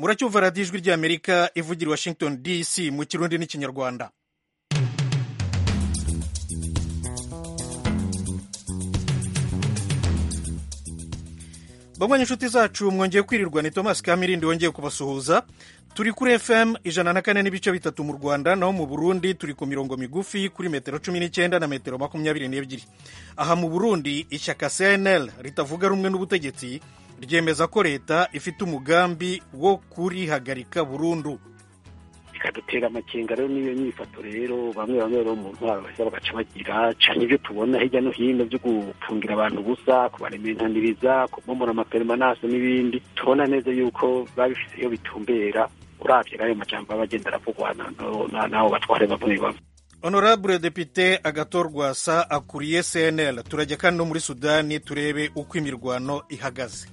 muracyumva radiyo ijwi ry'amerika ivugira i washington dc mu kirundi n'ikinyarwanda bamwe inshuti zacu mwongeye kwirirwa ni thomas kamirindi wongeye kubasuhuza turi kuri fm ijana na kane n'ibice bitatu mu rwanda naho mu burundi turi ku mirongo migufi kuri metero cumi n'icyenda na metero makumyabiri n'ebyiri aha mu burundi ishyaka cnl ritavuga rumwe n'ubutegetsi ryemeza ko leta ifite umugambi wo kurihagarika burundu bikadutera amakenga rero n'iyo nyifato rero bamwe bamwe rero mu ntwaro baheza bagaca bagira cyane ibyo tubona hirya no hino byo gufungira abantu ubusa kubarementaniriza kubomora amaperimanase n'ibindi tubona neza yuko biba bifite iyo bitumbera urabye ayo majambo aba agenda aravugwa n'abo batware bamwe bamwe honorable depite agatorwasa akuriye cnl turajya kandi no muri sudani turebe uko imirwano ihagaze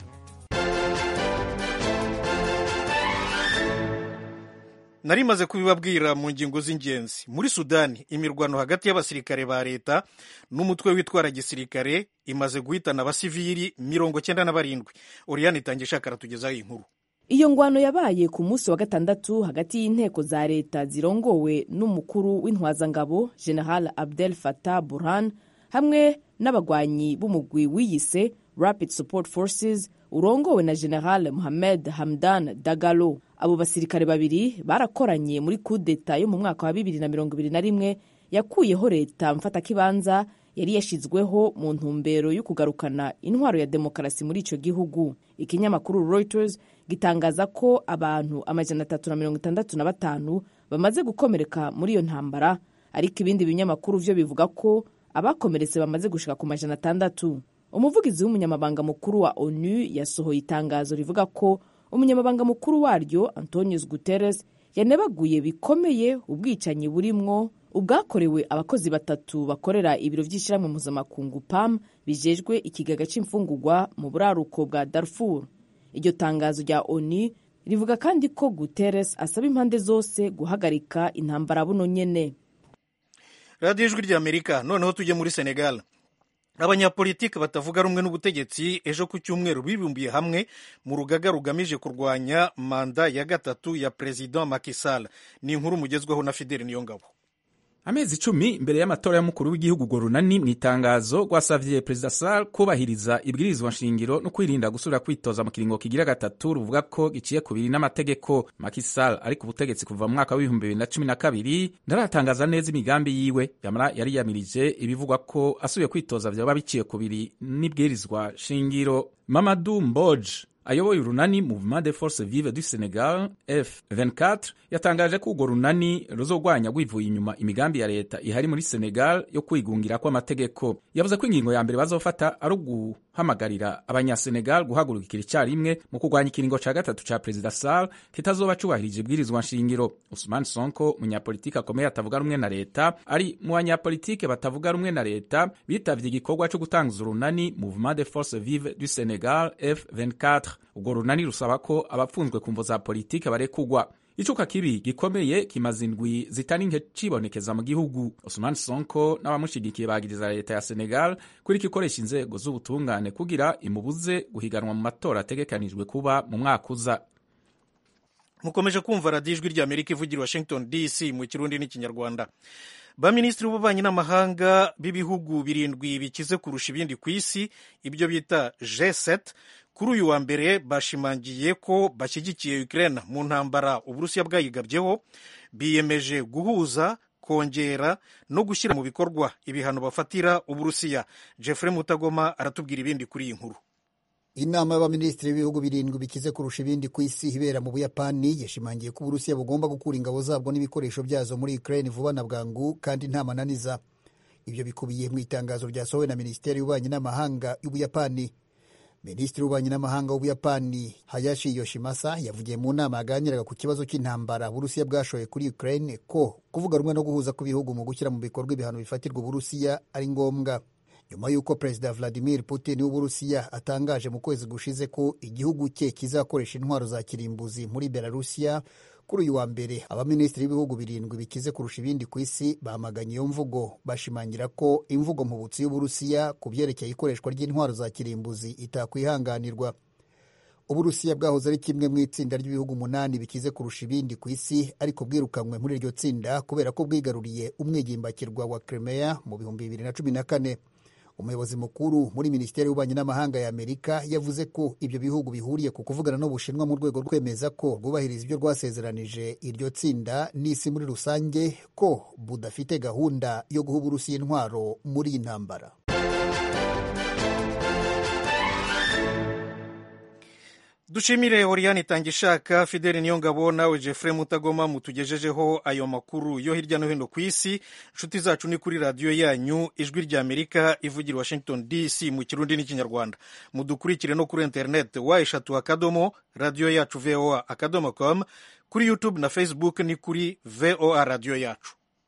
nari maze kubibabwira mu ngingo z'ingenzi muri sudani imirwano hagati y'abasirikare ba leta n'umutwe witwara gisirikare imaze guhitana abasivili mirongo cyenda na barindwi oriyani itangiye ishaka aratugezaho inkuru iyo ngwano yabaye ku munsi wa gatandatu hagati y'inteko za leta zirongowe n'umukuru w'intwazangabo general abdel fatah burhan hamwe n'abagwanyi b'umugwi wiyise rapid support forces urongowe na general mohamed hamdan dagalo abo basirikare babiri barakoranye muri kudeta yo mu mwaka wa bibiri na mirongo ibiri na rimwe yakuyeho leta mfatakibanza yari yashyizweho mu ntumbero yo kugarukana intwaro ya demokarasi muri icyo gihugu ikinyamakuru reuters gitangaza ko abantu amajana atatu na mirongo itandatu na batanu bamaze gukomereka muri iyo ntambara ariko ibindi binyamakuru byo bivuga ko abakomeretse bamaze gushika ku majana atandatu umuvugizi w'umunyamabanga mukuru wa onu yasohoye itangazo rivuga ko umunyamabanga mukuru waryo antonius guterres yanebaguye bikomeye ubwicanyi burimwo ubwakorewe abakozi batatu bakorera ibiro by'ishyirahamwe mpuzamakungu pam bijejwe ikigega cy'imfungurwa mu buraruko bwa darfur iryo tangazo rya onu rivuga kandi ko guterres asaba impande zose guhagarika intambara buno nyene radiyo ijwi ry'amerika noneho tujye muri senegal abanyapolitiki batavuga rumwe n'ubutegetsi ejo ku cyumweru bibumbiye hamwe mu rugaga rugamije kurwanya manda ya gatatu ya perezida Macky Sall ni inkuru mugezweho na Fidel Niyongabo amezi icumi imbere y'amatora y'umukuru w'igihugu ngo runani mu itangazo rwasavye perezida Sall kubahiriza ibwirizwa nshingiro no kwirinda gusubira kwitoza mu kiringo kigira gatatu ruvuga ko giciye kubiri n'amategeko Macky Sall ari ku butegetsi kuva mu mwaka w'ibihumbi bibiri na cumi na kabiri ntaratangaza neza imigambi yiwe yamara yari yamirije ibivugwa ko asubiye kwitoza vyoba biciye kubiri n'ibwirizwa shingiro Mamadou Mbodj ayoboye urunani Mouvement des Forces Vives du Senegal F24 yatangaje ko urwo runani ruzogwanya rwivuye inyuma imigambi ya leta ihari muri Senegal yo kwigungira kw'amategeko yavuze ko ingingo ya mbere bazofata ari uguhamagarira abanyasenegal guhagurukira icyarimwe mu kurwanya ikiringo ca gatatu ca perezida Sall kitazoba cubahirije ibwirizwa nshingiro Ousmane Sonko umunyapolitiki akomeye atavuga rumwe na leta ari mu banyapolitike batavuga rumwe na leta bitavye igikorwa co gutanguza urunani Mouvement des Forces Vives du Senegal F24 urwo runani rusaba ko abapfunzwe ku mvo za politike barekugwa icuka kibi gikomeye kimaze indwi zitari nke cibonekeza mu gihugu Ousmane Sonko n'abamushigikiye bagiriza leta ya Senegal kuri ikoresha inzego z'ubutungane kugira imubuze guhiganwa mu matora ategekanijwe kuba mu mwaka uza mukomeje kumva radiyo ijwi ry'amerika ivugira washington dc mu kirundi n'ikinyarwanda baminisitiri b'ububanyi n'amahanga b'ibihugu birindwi bikize kurusha ibindi ku isi ibyo bita G7 kuri uyu wa mbere bashimangiye ko bashyigikiye Ukraine mu ntambara uburusiya bwayigabyeho biyemeje guhuza kongera no gushyira mu bikorwa ibihano bafatira uburusiya Jeffrey Mutagoma aratubwira ibindi kuri iyi nkuru inama y'abaminisitiri b'ibihugu birindwi bikize kurusha ibindi ku isi ibera mu buyapani yashimangiye ko uburusiya bugomba gukura ingabo zabwo n'ibikoresho byazo muri ukraine vuba na bwangu kandi nta mananiza ibyo bikubiye mu itangazo ryasohowe na minisiteri y'ububanyi n'amahanga y'ubuyapani minisitiri w'ububanyi n'amahanga w'ubuyapani hayashi yoshimasa yavugiye mu nama yaganiraga ku kibazo cy'intambara uburusiya bwashoye kuri ukraine ko kuvuga rumwe no guhuza kw'ibihugu mu gushyira mu bikorwa ibihano bifatirwa uburusiya ari ngombwa nyuma y'uko perezida vladimir putin w'uburusiya atangaje mu kwezi gushize ko igihugu cye kizakoresha intwaro za kirimbuzi muri belarusiya kuri uyu wa mbere abaminisitiri b'ibihugu birindwi bikize kurusha ibindi ku isi bamaganye iyo mvugo bashimangira ko imvugo mpubutsi y'uburusiya ku byerekeye ikoreshwa ry'intwaro za kirimbuzi itakwihanganirwa uburusiya bwahoze ari kimwe mu itsinda ry'ibihugu umunani bikize kurusha ibindi ku isi ariko bwirukanywe muri iryo tsinda kubera ko bwigaruriye umwigimbakirwa wa Crimea mu bihumbi bibiri na cumi na kane umuyobozi mukuru muri minisiteri y'ububanyi n'amahanga ya amerika yavuze ko ibyo bihugu bihuriye ku kuvugana n'ubushinwa mu rwego rwo kwemeza ko rwubahiriza ibyo rwasezeranije iryo tsinda n'isi muri rusange ko budafite gahunda yo guha uburusiya intwaro muri iyi ntambara dushimire Oriane Itangishaka Fideli Niyongabo nawe Jeffrey Mutagoma mutugejejeho ayo makuru yo hirya no hino ku isi inshuti zacu ni kuri radiyo yanyu ijwi rya Amerika ivugira Washington DC mu kirundi n'ikinyarwanda mudukurikire no kuri internet wa eshatu akadomo radiyo yacu voa akadomo com kuri YouTube na Facebook ni kuri voa radiyo yacu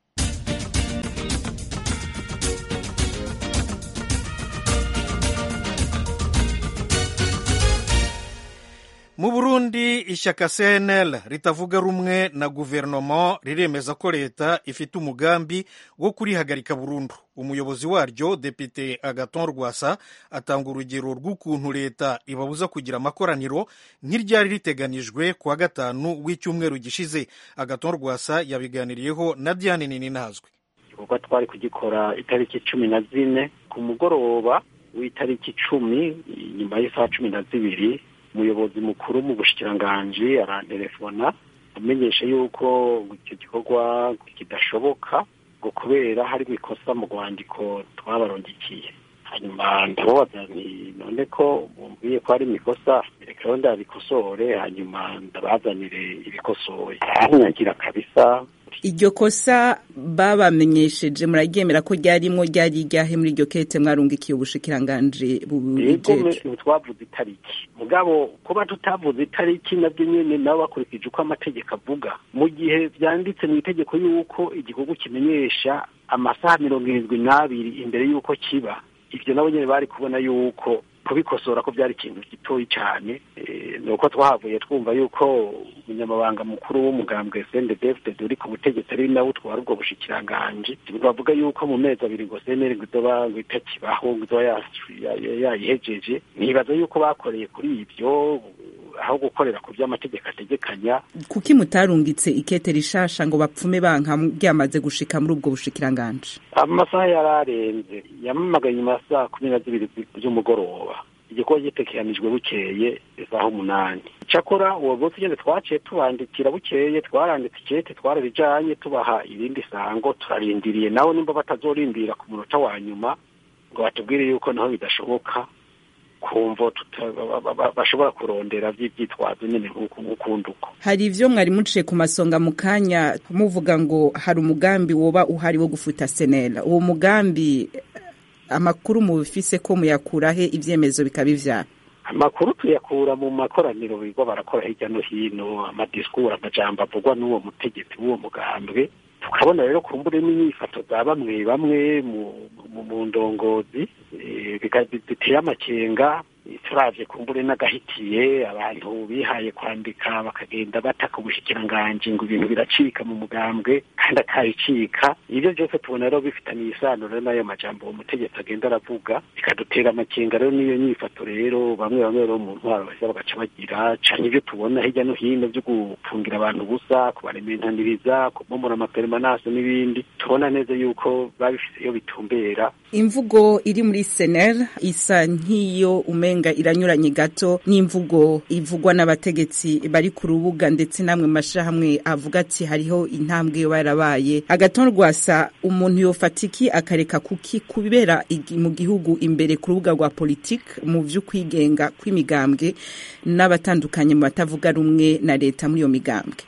mu burundi ishyaka cnl ritavuga rumwe na guverinoma riremeza ko leta ifite umugambi wo kurihagarika burundu umuyobozi waryo depite agaton rwasa atanga urugero rw'ukuntu leta ibabuza kugira amakoraniro nk'iryari riteganijwe ku wa gatanu w'icyumweru gishize agaton rwasa yabiganiriyeho na diane ninazwe igikorwa twari kugikora itariki cumi na zine ku mugoroba w'itariki icumi nyuma y'isaha cumi na zibiri umuyobozi mukuru mu bushikiranganji arantelefona amenyesha yuko icyo gikorwa kidashoboka ngo kubera hari ikosa mu rwandiko twabarondikiye hanyuma ndababaza nti none ko mumbwiye ko hari ikosa reka rero ndabikosore hanyuma ndabazanire ibikosoye aranyagira kabisa iryo kosa babamenyesheje muraryemera ko ryarimo ryari iryahe muri iryo kete mwarungikiye ubushikiranganje bubijeje twavuze itariki mugabo kuba tutavuze itariki nabyo nyene nabo bakurikije uko amategeko avuga mu gihe vyanditse mu itegeko yuko igikorwa kimenyesha amasaha mirongo irindwi n'abiri imbere y'uko kiba ivyo nabo nyene bari kubona yuko kubikosora ko byari ikintu gitoyi cyane ni uko twahavuye twumva yuko umunyamabanga mukuru w'umugambwe sendedefudede uri ku butegetsi ari nawe utwara ubwo bushikiranganje bavuga yuko mu mezi abiri ngo seneri ngo izoba ngo itakibaho ngo izoba yayihejeje nibaza yuko bakoreye kuri ibyo aho gukorera ku by'amategeko ategekanya kuki mutarungitse ikete rishasha ngo bapfume banka ryamaze gushika muri ubwo bushikiranganje amasaha yararenze yamamagaye nyuma ya saa kumi na zibiri z'umugoroba igikorwa gitekeranijwe bukeye isaha umunani cyakora uwo munsi nyine twaciye tubandikira bukeye twaranditse ikete twararijanye tubaha irindi sango turarindiriye nawe nimba batazorindira ku munota wa nyuma ngo batubwire yuko naho bidashoboka kumva bashobora kurondera by'ibyitwazo nyine nk'ukundi uko hari ivyo mwari muciye ku masonga mu kanya muvuga ngo hari umugambi woba uhari wo gufuta senera uwo mugambi amakuru mubifise ko muyakurahe ivyemezo bikaba ivyara amakuru tuyakura mu makoraniro bigo barakora hirya no hino amadisikuru amajambo avugwa n'uwo mutegetsi w'uwo mugambwe tukabona rero kumbure n'inyifato za bamwe bamwe mu ndongozi biteye amakenga turavye kumbure n'agahitiye abantu bihaye kwandika bakagenda bataka ubushikiranganji ngo ibintu biracika mu mugambwe kandi akabicika ibyo byose tubona rero bifitaniye isano rero n'ayo majambo uwo mutegetsi agenda aravuga bikadutera amakenga rero n'iyo nyifato rero bamwe bamwe rero mu ntwaro baheza bagaca bagira canke ibyo tubona hirya no hino byo gufungira abantu ubusa kubarementaniriza kubomora amaperemanase n'ibindi tubona neza yuko babifise iyo bitumbera imvugo iri muri sener isa nk'iyo umenga iranyuranye gato n'imvugo ivugwa n'abategetsi bari ku rubuga ndetse namwe mashahamwe avuga ati hariho intambwe yo barabaye agaton rwasa umuntu yofatiki akareka kuki kubera mu gihugu imbere ku rubuga rwa politike mu vy'ukwigenga kw'imigambwe n'abatandukanye mu batavuga rumwe na leta muri iyo migambwe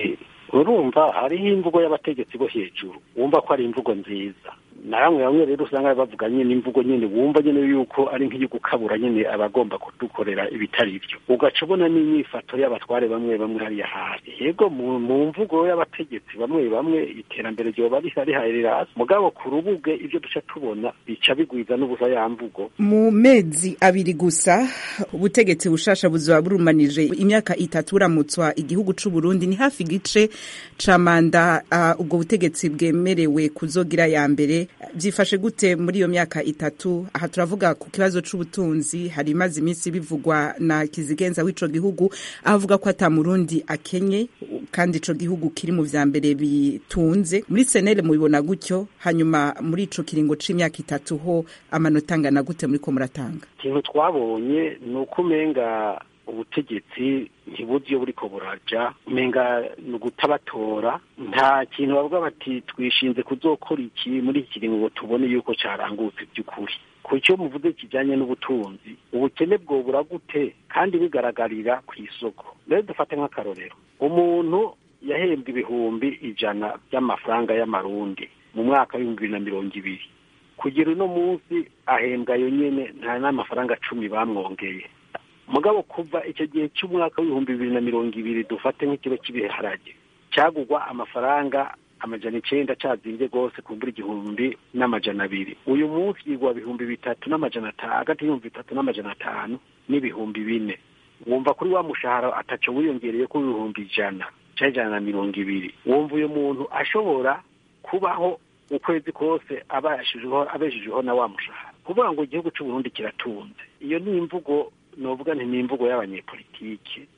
urumva hariho imvugo y'abategetsi bo hejuru wumva ko ari imvugo nziza na bamwe bamwe rero usanga bavuga nyine imvugo nyine wumva nyine yuko ari nk'iyo gukabura nyine abagomba kudukorera ibitari ibyo ugaca ubona n'imyifato y'abatware bamwe bamwe hariya hasi yego mu mvugo y'abategetsi bamwe bamwe iterambere ryoba rihaye rirasi mugabo ku rubuge ibyo duca tubona bica bigwiza n'ubusa ya mvugo mu mezi abiri gusa ubutegetsi bushasha buzoba burumanije imyaka itatu buramutswa igihugu c'u Burundi ni hafi igice ca manda uh, ubwo butegetsi bwemerewe kuzogira ya mbere byifashe gute muri iyo myaka itatu aha turavuga ku kibazo c'ubutunzi hari imaze iminsi bivugwa na kizigenza w'ico gihugu avuga ko ata murundi akenye kandi ico gihugu kiri mu vya mbere bitunze muri senere mubibona gutyo hanyuma muri ico kiringo c'imyaka itatu ho amanota angana gute muriko muratanga ikintu twabonye ni uko umenga ubutegetsi ntibuzi iyo buriko buraja umenga ni ugutabatora nta kintu bavuga bati twishinze kuzokora iki muri iki kiringo ngo tubone yuko carangutse by'ukuri ku cyo muvuze kijanye n'ubutunzi ubukene bwobura gute kandi bigaragarira ku isoko rero dufate nk'akarorero umuntu yahembwa ibihumbi ijana by'amafaranga y'amarundi mu mwaka w'ibihumbi bibiri na mirongo ibiri kugira uno munsi ahembwa yo nyene nta n'amafaranga cumi bamwongeye mugabo kuva icyo gihe cy'umwaka w'ibihumbi bibiri na mirongo ibiri dufate nk'ikiro cy'ibiharage cyagugwa amafaranga amajana icenda cazimbye rwose kumbura igihumbi n'amajana abiri uyu munsi yigwa ibihumbi bitatu n'amajana atanu hagati y'ibihumbi bitatu n'amajana atanu n'ibihumbi bine wumva kuri wa mushahara ataco wiyongereye ko ibihumbi ijana canke ijana na mirongo ibiri wumva uyu muntu ashobora kubaho ukwezi kose abeshejeho abeshejeho na wa mushahara kuvuga ngo igihugu c'uburundi kiratunze iyo ni imvugo novuga nti ni imvugo y'abanyepolitike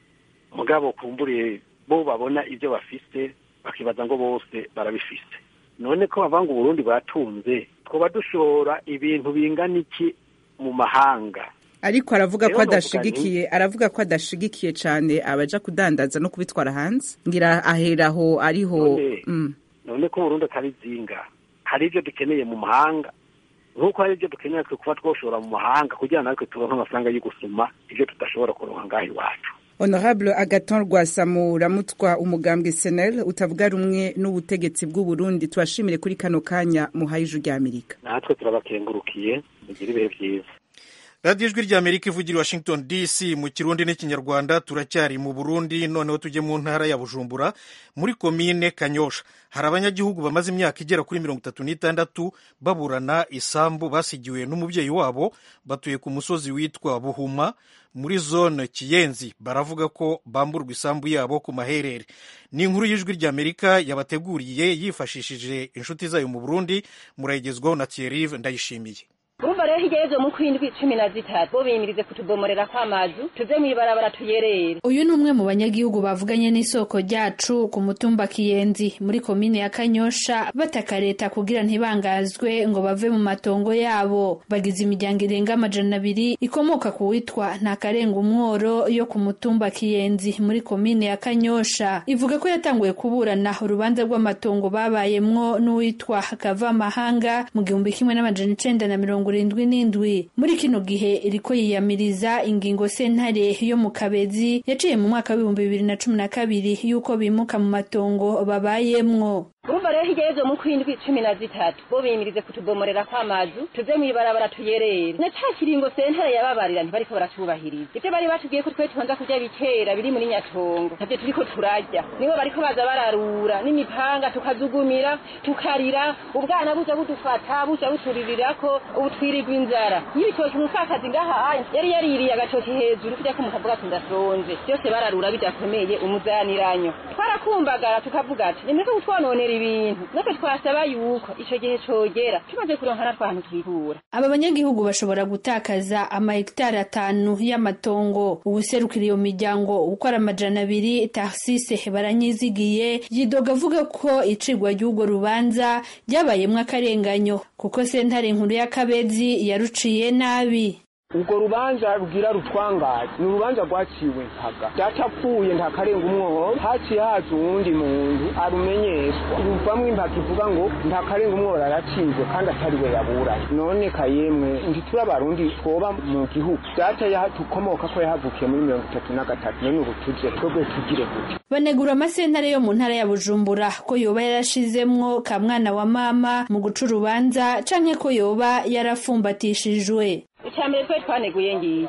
mugabo kumburiye bo babona ibyo bafise bakibaza ngo bose barabifise none ko bavuga ngo uburundi batunze twoba dushora ibintu bingana iki mu mahanga ariko aravuga ko Rero novuga adashigikiye aravuga ko adashigikiye cane abaja kudandaza no kubitwara hanze ngira aheraho ariho None- mm. none ko uburundi atari zinga hari ibyo dukeneye mu mahanga nk'uko hari ibyo dukeneye twe kuba twoshora mu mahanga kugira natwe turonke amafaranga yo gusuma ibyo tudashobora kuronka ngaho iwacu honorable agaton rwasamu ramutwa umugambwe senel utavuga rumwe n'ubutegetsi bw'uburundi tubashimire kuri kano kanya muhaye ijwi rya amerika natwe turabakengurukiye mugire ibihe byiza radiyo ijwi rya amerika ivugira i washington dc mu kirundi n'ikinyarwanda turacyari mu burundi noneho tujye mu ntara ya bujumbura muri komine kanyosha hari abanyagihugu bamaze imyaka igera kuri mirongo itatu n'itandatu baburana isambu basigiwe n'umubyeyi wabo batuye ku musozi witwa buhuma muri zone kiyenzi baravuga ko bamburwa isambu yabo ku maherere ni inkuru y'ijwi rya amerika yabateguriye yifashishije inshuti zayo mu burundi murayigezwaho na thierry ndayishimiye urumva rero hirya y'ejo mu kwindwi cumi na zitatu bo bimirize kutubomorera kw'amazu tuve mw'ibarabara tuyerere uyu ni umwe mu banyagihugu bavuganye n'isoko ryacu ku mutumba kiyenzi muri komine ya kanyosha bataka leta kugira ntibangazwe ngo bave mu matongo yabo bagize imiryango irenga amajana abiri ikomoka ku witwa ntakarenga umworo yo ku mutumba kiyenzi muri komine ya kanyosha ivuga ko yatanguye kuburana urubanza rw'amatongo babayemwo n'uwitwa kavamahanga mu gihumbi kimwe n'amajana icenda na mirongo irindwi n'indwi muri kino gihe iriko yiyamiriza ingingo sentare yo mu kabezi yaciye mu mwaka w'ibihumbi bibiri na cumi na kabiri y'uko bimuka mu matongo babayemwo urumva rero hirya y'ejo mu kwindwi cumi na zitatu bo bimirize kutubomorera kw'amazu tuve mw'ibarabara tuyerere na ca kiringo sentare yababarira ntibariko baracubahiriza ivyo bari batubwiye ko twe tubanza kurya bikera biri muri nyatongo navyo turiko turarya nibo bariko baza bararura n'imipanga tukazugumira tukarira ubwana buja budufata buja buturirirako ubu twirirwa inzara y'ibitoki umupfakazi ngaha yari yaririye agatoki hejuru kurya ko mukavuga ati ndasonje byose bararura bidakomeye umuzaniranyo twarakumbagara tukavuga ati nimureke kutwononera ibintu natwe twasaba yuko ico gihe cogera tumaze kuronka natwe ahantu twihura aba banyagihugu bashobora gutakaza amahegitari atanu y'amatongo uwuserukira iyo miryango ukora amajana abiri tarsise baranyizigiye yidoga avuga ko icigwa ry'urwo rubanza ryabayemwo akarenganyo kuko sentare nkuru y'akabezi yaruciye nabi urwo rubanza rugira rutwangaje ni urubanza rwaciwe mpaga datapfuye ntakarenga umwobo haciye haza uwundi muntu arumenyeshwa ruvamwo impaka ivuga ngo ntakarenga umwobo aracinzwe kandi atari we yaburanye none kayemwe ntituri abarundi twoba mu gihugu data tukomoka ko yahavukiye muri mirongo itatu na gatatu none ubu tuje twebwe tugire gute banegura amasentare yo mu ntara ya bujumbura ko yoba yarashizemwo ka mwana wa mama mu guca urubanza canke ko yoba yarafumbatishijwe icya mbere twe twaneguye ngiye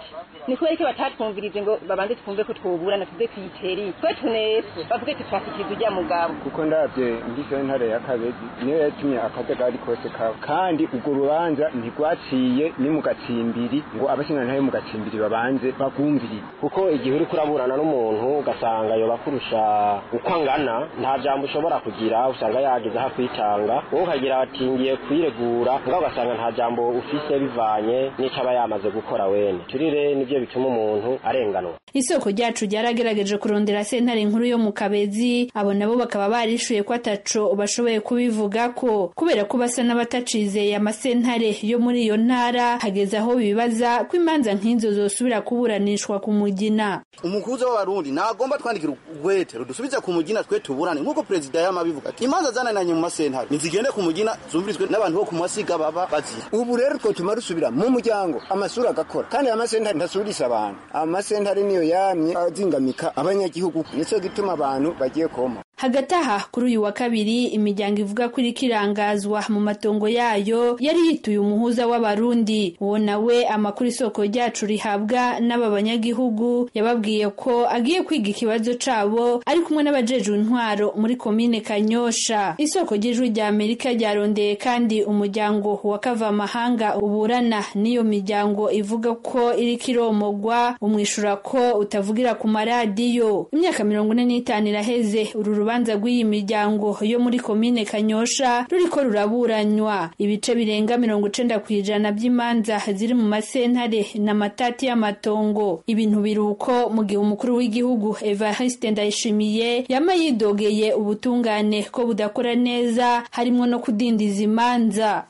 ni kubera ko batatwumvirize ngo babanze twumve ko twoburana tuze kwiteri twe tuneswe bavuge tutwasikiza ujya mugabo kuko ndabye ngize ntare ya kabezi niyo yatumye akajagari kose kawe kandi urwo rubanza ntirwaciye ni mu gatsimbiri ngo abashingantahe mu gatsimbiri babanze bagumvirize kuko igihe uri kuraburana n'umuntu ugasanga yoba kurusha uko angana nta jambo ushobora kugira usanga yageze aho kwitanga wowe ukagira ati ngiye kwiregura ngaho ugasanga nta jambo ufise bivanye n'ico aba yamaze gukora wene turire nivyo bituma umuntu arenganwa isoko ryacu ryaragerageje kurondera sentare nkuru yo mu kabezi abo nabo bakaba barishuye ko ataco bashoboye kubivugako kubera ko basa n'abatacizeye amasentare yo muri iyo ntara hageze aho bibaza ko imanza nk'izo zosubira kuburanishwa ku mugina umukuza w'abarundi nagomba twandikira urwete rudusubize ku mugina twe tuburane nk'uko perezida yamabivuga ati imanza zanananye mu masentare nizigende ku mugina zumvirizwe n'abantu bo ku masiga baba bazira ubu rero twotuma rusubira mu muryango amasura agakora kandi amasentare ntasubirisa abantu amasentare niyo yamye azingamika abanyagihugu nico gituma abantu bagiye koma hagati aha kuri uyu wa kabiri imiryango ivuga ko iriko irangazwa mu matongo yayo yari yituye umuhuza w'abarundi uwo nawe amakuru isoko ryacu rihabwa n'aba banyagihugu yababwiye ko agiye kwiga ikibazo cabo ari kumwe n'abajejwe intwaro muri komine kanyosha isoko ry'ijwi rya amerika ryarondeye kandi umuryango wa kavamahanga uburana n'iyo miryango ivuga ko iriko iromogwa umwishura ko utavugira ku maradiyo imyaka mirongo ine n'itanu iraheze uru urubanza rw'iyi miryango yo muri komine kanyosha ruriko ruraburanywa ibice birenga mirongo icenda ku ijana by'imanza ziri mu masentare n'amatati y'amatongo ibintu biri uko mu gihe umukuru w'igihugu evariste ndayishimiye yama yidogeye ubutungane ko budakora neza harimwo no kudindiza imanza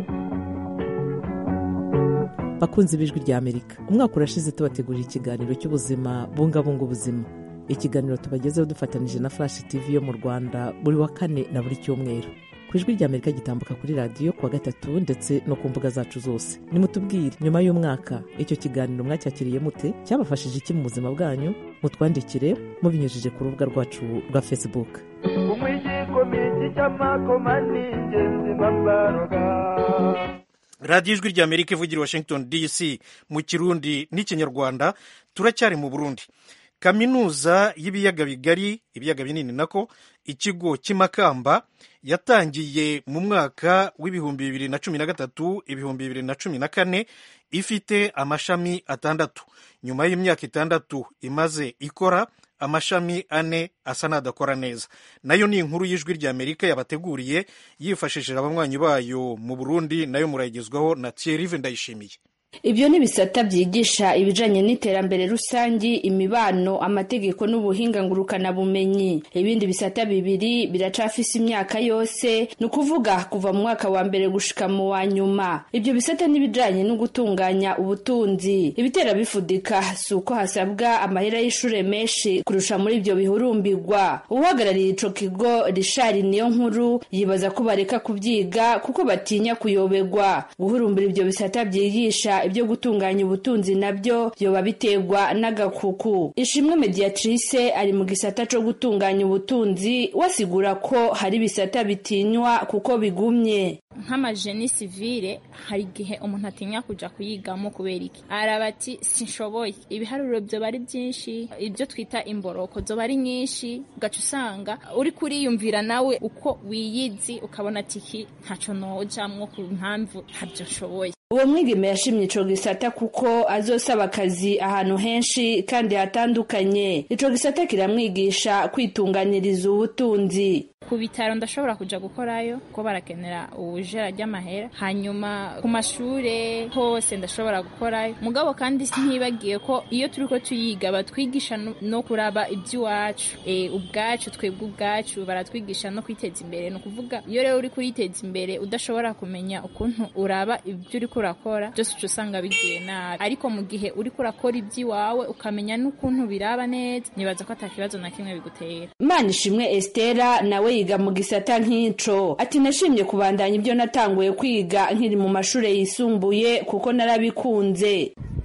bakunze ibijwi rya amerika umwaka urashize tubategurira ikiganiro cy'ubuzima bungabunga ubuzima ikiganiro tubagezeho dufatanije na flash tv yo mu rwanda buri wa kane na buri cyumweru ku ijwi rya amerika gitambuka kuri radiyo kuwa gatatu ndetse no ku mbuga zacu zose nimutubwire nyuma y'umwaka icyo kiganiro mwacyakiriye mute cyabafashije iki mu buzima bwanyu mutwandikire mubinyujije ku rubuga rwacu rwa facebook radiyo ijwi rya amerika ivugira washington dc mu kirundi n'ikinyarwanda turacyari mu burundi kaminuza y'ibiyaga bigari ibiyaga binini nako ikigo cy'imakamba yatangiye mu mwaka w'ibihumbi bibiri na cumi na gatatu ibihumbi bibiri na cumi na kane ifite amashami atandatu nyuma y'imyaka itandatu imaze ikora amashami ane asa n'adakora neza nayo ni inkuru y'ijwi rya amerika yabateguriye yifashishije abanywanyi bayo mu burundi nayo murayigezwaho na thierry ndayishimiye ibyo ni bisata byigisha ibijanye n'iterambere rusangi imibano amategeko n'ubuhinga ngurukanabumenyi ibindi bisata bibiri biracafise imyaka yose ni ukuvuga kuva mu mwaka wa mbere gushika mu wa nyuma ibyo bisata n'ibijanye no gutunganya ubutunzi ibitera bifudika si uko hasabwa amahera y'ishure menshi kurusha muri ibyo bihurumbirwa uhagarariye ico kigo rishari niyo nkuru yibaza ko bareka kubyiga kuko batinya kuyoberwa guhurumbira ibyo bisata byigisha ibyo gutunganya ubutunzi nabyo byoba biterwa n'agakuku ishimwe mediatrice ari mu gisata co gutunganya ubutunzi wasigura ko hari ibisata bitinywa kuko bigumye nk'amajeni sivile hari igihe umuntu atinya kuja kuyigamo kubera iki araba ati sinshoboye ibiharuro byoba ari byinshi ibyo twita imboroko zoba ari nyinshi ugaca usanga uri kuriyumvira nawe uko wiyizi ukabona ati iki ntaco nojamwo ku mpamvu ntabyo nshoboye uwo mwigeme yashimye ico gisata kuko azosaba akazi ahantu henshi kandi hatandukanye ico gisata kiramwigisha kwitunganiriza ubutunzi ku bitaro ndashobora kuja gukorayo kuko barakenera ubujera ry'amahera hanyuma ku mashure hose ndashobora gukorayo mugabo kandi ntibagiye ko iyo turiko tuyiga batwigisha no kuraba iby'iwacu e, ubwacu twebwe ubwacu baratwigisha no kwiteza imbere ni ukuvuga iyo rero uri kuriteza imbere udashobora kumenya ukuntu uraba ibyo uriko urakora byose uca usanga bigiye nabi ariko mu gihe uriko urakora iby'iwawe ukamenya n'ukuntu biraba neza nibaza ko atakibazo na kimwe bigutera imana ishimwe estera nawe yiga mu gisata nk'ico ati nashimye kubandanya ibyo natanguye kwiga nkiri mu mashure yisumbuye kuko narabikunze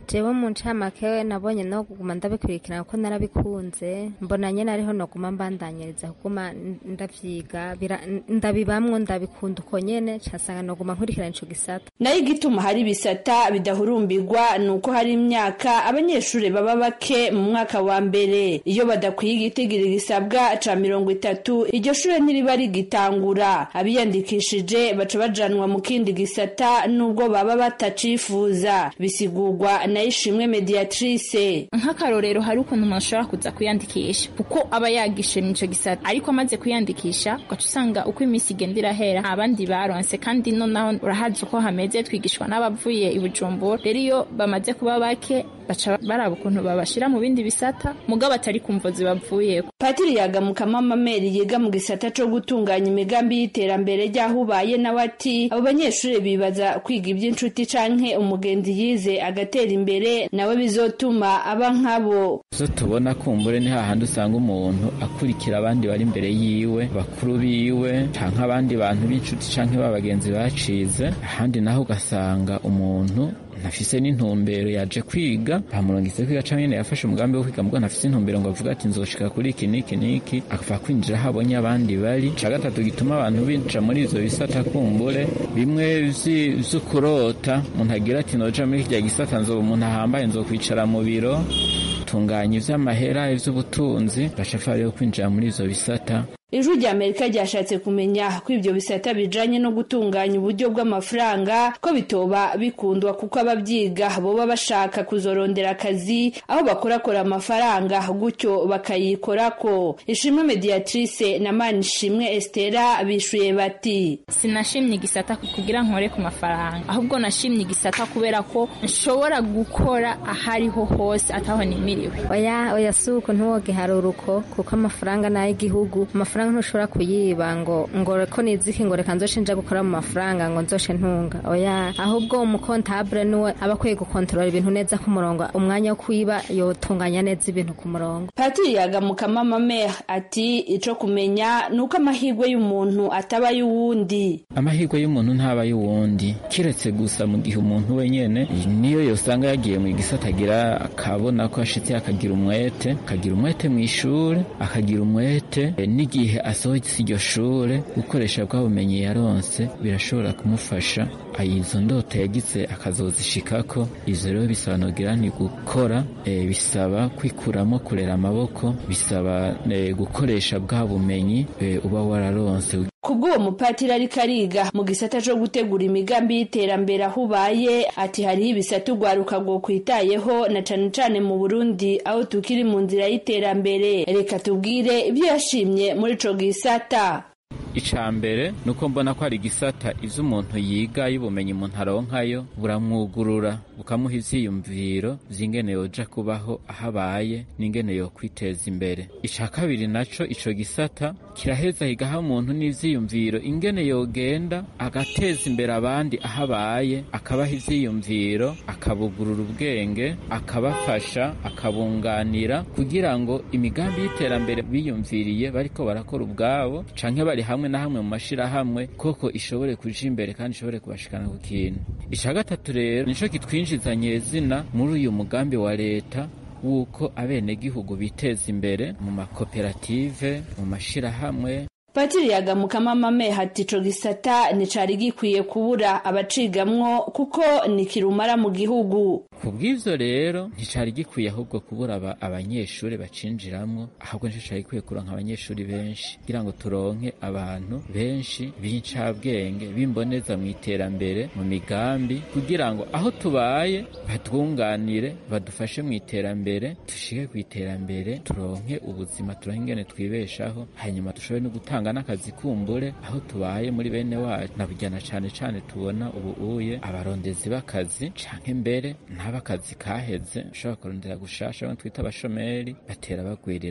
jewe mu ncamake nabonye no kuguma ndabikurikirana kuko narabikunze mbona nyene ariho noguma mbandanyiriza kuguma ndavyiga ndabibamwo ndabikunda uko nyene casanga noguma nkurikirana ico gisata nayo igituma hari ibisata bidahurumbirwa ni uko hari imyaka abanyeshuri baba bake mu mwaka wa mbere iyo badakwiye igitigiri gisabwa ca mirongo itatu iryo shure ntiriba rigitangura abiyandikishije baca bajanwa mu kindi gisata nubwo baba batacifuza bisigurwa na ishimwe mediatrice nk'akarorero hari ukuntu umuntu ashobora kuza kwiyandikisha kuko aba yagishe ico gisata ariko amaze kwiyandikisha ugaca usanga uko iminsi igenda irahera abandi baronse kandi nonaho urahazi uko hameze twigishwa n'abavuye i bujumbura rero iyo bamaze kuba bake baca baraba ukuntu babashira mu bindi bisata mugabo atari kumvo zibavuyeko patiri yagamukamo amameri yiga mu gisata co gutunganya imigambi y'iterambere ry'aho ubaye nawe ati abo banyeshuri bibaza kwiga iby'inshuti canke umugenzi yize agatera imbere nawe bizotuma aba nkabo zo tubona kumbure ni hahandi usanga umuntu akurikira abandi bari imbere yiwe bakuru biwe canke abandi bantu b'inshuti canke b'abagenzi bacize ahandi naho ugasanga umuntu ntafise n'intumbero yaje kwiga bamurungitse kwiga canke nyene yafashe umugambi wo kwiga mugabo ntafise intumbero ngo avuga ati nzoshika kuri iki n'iki n'iki akava kwinjira aho abonye abandi bari ca gatatu gituma abantu binjira muri ivyo bisata kumbure bimwe vy'ukurota umuntu agira ati noja muri kirya gisata nzoba umuntu ahambaye nzokwicara mu biro tunganya ivy'amahera ivy'ubutunzi baca rero kwinjira muri ivyo bisata ijwi rya amerika ryashatse kumenya ko ibyo bisata bijanye no gutunganya uburyo bw'amafaranga ko bitoba bikundwa kuko ababyiga boba bashaka kuzorondera akazi aho bakorakora amafaranga gutyo bakayikorako ishimwe mediatrice na manishimwe estera bishuye bati sinashimye igisata kugira nkore ku mafaranga ahubwo nashimye igisata kubera ko nshobora gukora ahariho hose ataho nimiriwe oya oya suko ntiwogeharura uko kuko amafaranga ni ay'igihugu amafaranga ntushobora kuyiba ngo ngo ko niziki ngo reka nzoshe nja gukora mu mafaranga ngo nzoshe ntunga oya ahubwo umukontabule niwe aba akwiye gukontorora ibintu neza ku murongo umwanya wo kwiba yotunganya neza ibintu ku murongo patiri yagamukamo amamere ati ico kumenya ni uko amahirwe y'umuntu ataba ay'uwundi amahirwe y'umuntu ntaba ay'uwundi kiretse gusa mu gihe umuntu wenyene niyo yosanga yagiye mu gisata agira akabona ko ashitse akagira umwete akagira umwete mu ishuri akagira umwete n'igihe asohotse iryo shure gukoresha bwa bumenyi yaronse birashobora kumufasha izo ndoto yagize akazozishikako izo rero bisobanukira ni gukora e, bisaba kwikuramo kurera amaboko bisaba e, gukoresha bwa bumenyi e, uba wararonse kubw'uwo mupatiri ariko ariga mu gisata co gutegura imigambi y'iterambere aho ubaye ati hariho ibisata urwaruka rwo kwitayeho na cane cane mu burundi aho tukiri mu nzira y'iterambere reka tubwire ibyo yashimye muri ico gisata ica mbere ni uko mbona ko hari igisata ivyo umuntu yiga y'ubumenyi umuntu aronkayo buramwugurura bukamuha ivyiyumviro vy'ingene yoja kubaho aho abaye n'ingene yokwiteza imbere ica kabiri naco ico gisata kiraheza higaha umuntu n'ivyiyumviro ingene yogenda agateza imbere abandi aho abaye akabaha ivyiyumviro akabugurura ubwenge akabafasha akabunganira kugira ngo imigambi y'iterambere biyumviriye bariko barakora ubwabo canke bari hamwe na hamwe mu mashirahamwe koko ishobore kuja imbere kandi ishobore kubashikana ku kintu ica gatatu rero nico kitwinjiza nyezina muri uyu mugambi wa leta wuko abenegihugu biteza imbere mu makoperative mu mashirahamwe patiri yagamukamo amameha ati ico gisata nticari gikwiye kubura abacigamwo kuko ni kirumara mu gihugu ku bw'ivyo rero nticari gikwiye ahubwo kubura aba abanyeshuri bacinjiramwo ahubwo nico cari gikwiye kuronka abanyeshuri benshi kugira ngo turonke abantu benshi b'incabwenge b'imboneza mu iterambere mu migambi kugira ngo aho tubaye batwunganire badufashe mu iterambere dushike ku iterambere turonke ubuzima turonke ingene twibeshaho hanyuma dushobore no gutanga n'akazi kumbure aho tubaye muri bene wacu nabujyana cane cane tubona ubu uye abarondezi b'akazi canke mbere n'abakazi kaheze ushobora kurondera gushasha abo twita abashomeri batera bagwirirana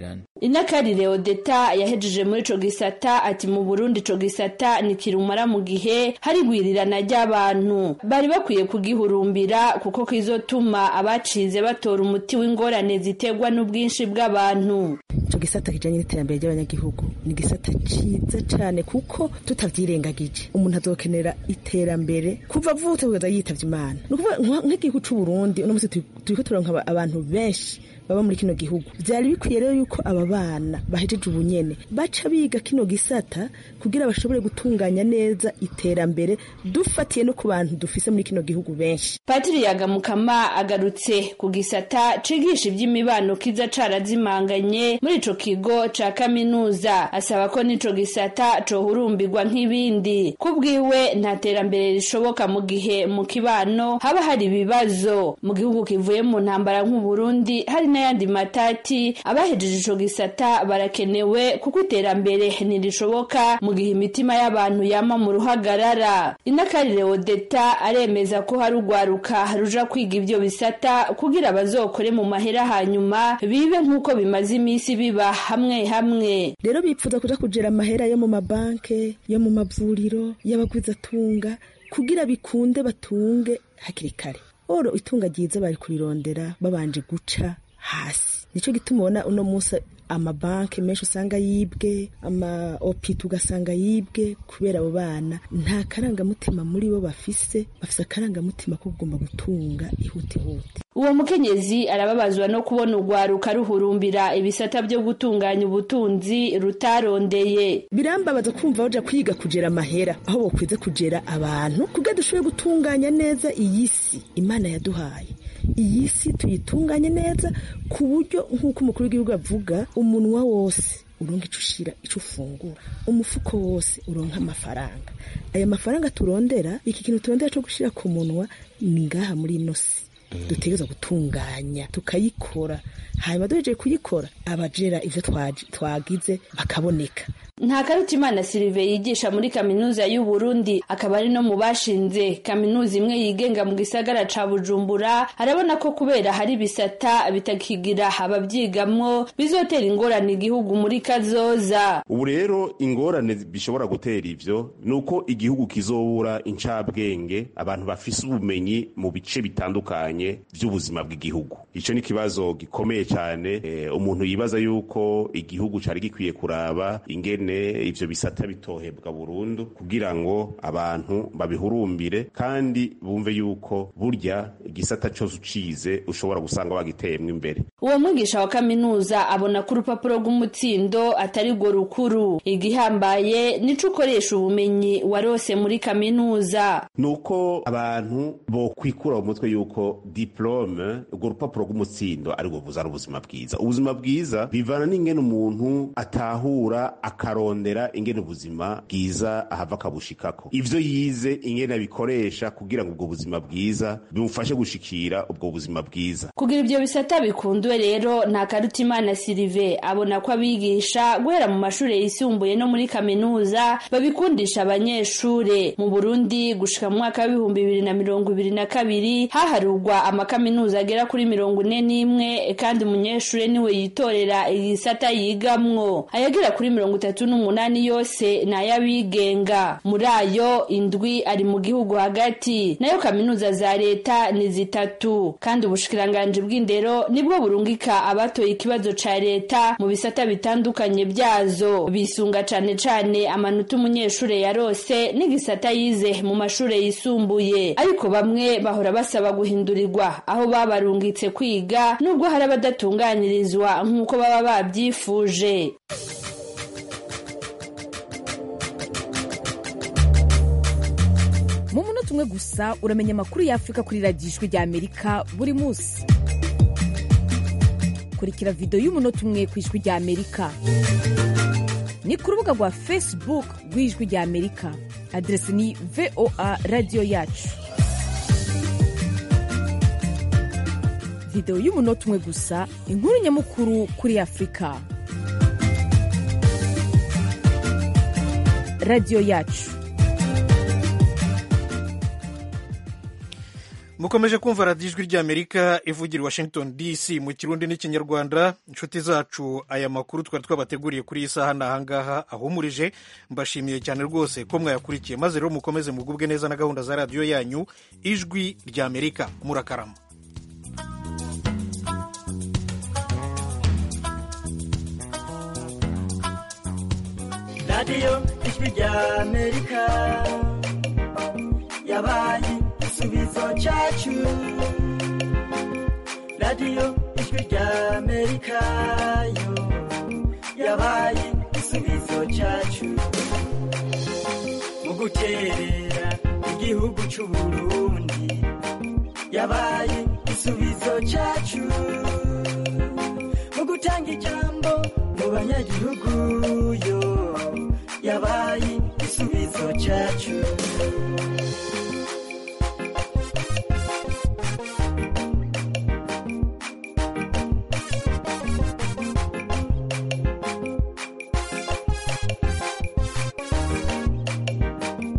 inakarire odeta yahejeje muri ico gisata ati mu burundi ico gisata ni kirumara mu gihe hari igwirirana ry'abantu bari bakwiye kugihurumbira kuko kizotuma abacize batora umuti w'ingorane ziterwa n'ubwinshi bw'abantu ico gisata kijanye n'iterambere ry'abanyagihugu ni igisata ciza cane kuko tutavyirengagije umuntu azokenera iterambere kuva avutse kugeza yitavye imana ni ukuvuga nk'igihugu c'uburundi uno musi turiko turonka abantu benshi baba muri kino gihugu vyari bikwiye rero yuko aba bana bahejeje ubunyene baca biga kino gisata kugira bashobore gutunganya neza iterambere dufatiye no ku bantu dufise muri kino gihugu benshi patiri yagamukama agarutse ku gisata cigisha ivy'imibano kiza carazimanganye muri ico kigo ca kaminuza asaba ko n'ico gisata cohurumbirwa nk'ibindi kubwiwe nta terambere rishoboka mu gihe mu kibano haba hari ibibazo mu gihugu kivuye mu ntambara nk'uburundi hari n'ayandi matati abahejeje ico gisata barakenewe kuko iterambere ntirishoboka mu gihe imitima y'abantu yama mu ruhagarara inakarire odeta aremeza ko hari urwaruka ruja kwiga ivyo bisata kugira bazokore mu mahera hanyuma bibe nk'uko bimaze iminsi biba hamwe hamwe rero bipfuza kuja kujera amahera yo mu mabanke yo mu mavuriro y'abagwizatunga kugira bikunde batunge hakiri kare oro itunga ryiza bari kurirondera babanje guca hasi nico gituma ubona uno munsi amabanki menshi usanga yibwe ama opita ugasanga yibwe kubera abo bana nta karangamutima muri bo bafise bafise akarangamutima ko kugomba gutunga ihutihuti uwo mukenyezi arababazwa no kubona urwaruka ruhurumbira ibisata byo gutunganya ubutunzi rutarondeye birambabaza kumva baja kwiga kugera amahera aho bokwize kugera abantu kugira dushobore gutunganya neza iyi si imana yaduhaye iyi si tuyitunganye neza ku buryo nk'uko umukuru w'igihugu avuga umunwa wose uronka ico ushira ico ufungura umufuko wose uronka amafaranga aya mafaranga turondera iki kintu turondera co gushira ku munwa ni ngaha muri ino si dutegereza gutunganya tukayikora hanyuma duhejeje kuyikora abajera ivyo twagize bakaboneka nta karutimana silive yigisha muri kaminuza y'u Burundi akaba ari no mu bashinze kaminuza imwe yigenga mu gisagara ca Bujumbura arabona ko kubera hari bisata bitakigira abavyigamwo bizotera ingorane igihugu muri kazoza ubu rero ingorane bishobora gutera ivyo nuko igihugu kizobura incabwenge abantu bafise ubumenyi mu bice bitandukanye vy'ubuzima bw'igihugu ico ni kibazo gikomeye cyane e, umuntu yibaza yuko igihugu cari gikwiye kuraba ingene ivyo bisata bitohebwa burundu kugira ngo abantu babihurumbire kandi bumve yuko burya igisata cyose ucize ushobora gusanga wagiteyemwo imbere uwo mwigisha wa kaminuza abona ko urupapuro rw'umutsindo atari rwo rukuru igihambaye nico ukoresha ubumenyi warose muri kaminuza nuko abantu bo kwikura mu mutwe yuko diplome urwo rupapuro rw'umutsindo ari rwo buzana ubuzima bwiza ubuzima bwiza bivana n'ingene umuntu atahura akarondera ingene ubuzima bwiza ahava akabushikako ivyo yize ingene abikoresha kugira ngo ubwo buzima bwiza bimufashe gushikira ubwo buzima bwiza kugira ivyo bisata bikundwe rero nta karutimana silive abona ko abigisha guhera mu mashure yisumbuye no muri kaminuza babikundisha abanyeshure mu burundi gushika mu mwaka w'ibihumbi bibiri na mirongo ibiri na kabiri haharurwa amakaminuza agera kuri mirongo ine n'imwe kandi umunyeshure niwe yitorera igisata yigamwo ayagera kuri mirongo itatu n'umunani yose ni ay'abigenga muri ayo indwi ari mu gihugu hagati nayo kaminuza za leta ni zitatu kandi ubushikiranganji bw'indero nibwo burungika abatoye ikibazo ca leta mu bisata bitandukanye byazo bisunga cane cane amanota umunyeshure yarose n'igisata yize mu mashure yisumbuye ariko bamwe bahora basaba guhindurirwa aho babarungitse kwiga nubwo hari abadatunganirizwa nk'uko baba babyifuje mu munota umwe gusa uramenya amakuru y'afurika kuri radiyo ijwi rya amerika buri munsi kurikira videwo y'umunota umwe ku ijwi rya amerika ni ku rubuga rwa facebook rw'ijwi rya amerika aderesi ni voa radiyo yacu videwo y'umunota umwe gusa inkuru nyamukuru kuri afurika radiyo yacu mukomeje kumva radiyo ijwi ry'amerika ivugira i washington dc mu kirundi n'ikinyarwanda inshuti zacu aya makuru twari twabateguriye kuri iyi saha ni ahangaha ahumurije mbashimiye cyane rwose ko mwayakurikiye maze rero mukomeze mugubwe neza na gahunda za radiyo yanyu ijwi ry'amerika murakarama radiyo ijwi ry'amerika yabaye igisubizo cyacu radiyo ijwi ry'amerika yo yabaye igisubizo cyacu mu guterera igihugu cy'u burundi yabaye igisubizo cyacu mu gutanga ijambo mu banyagihugu yo yabaye igisubizo cyacu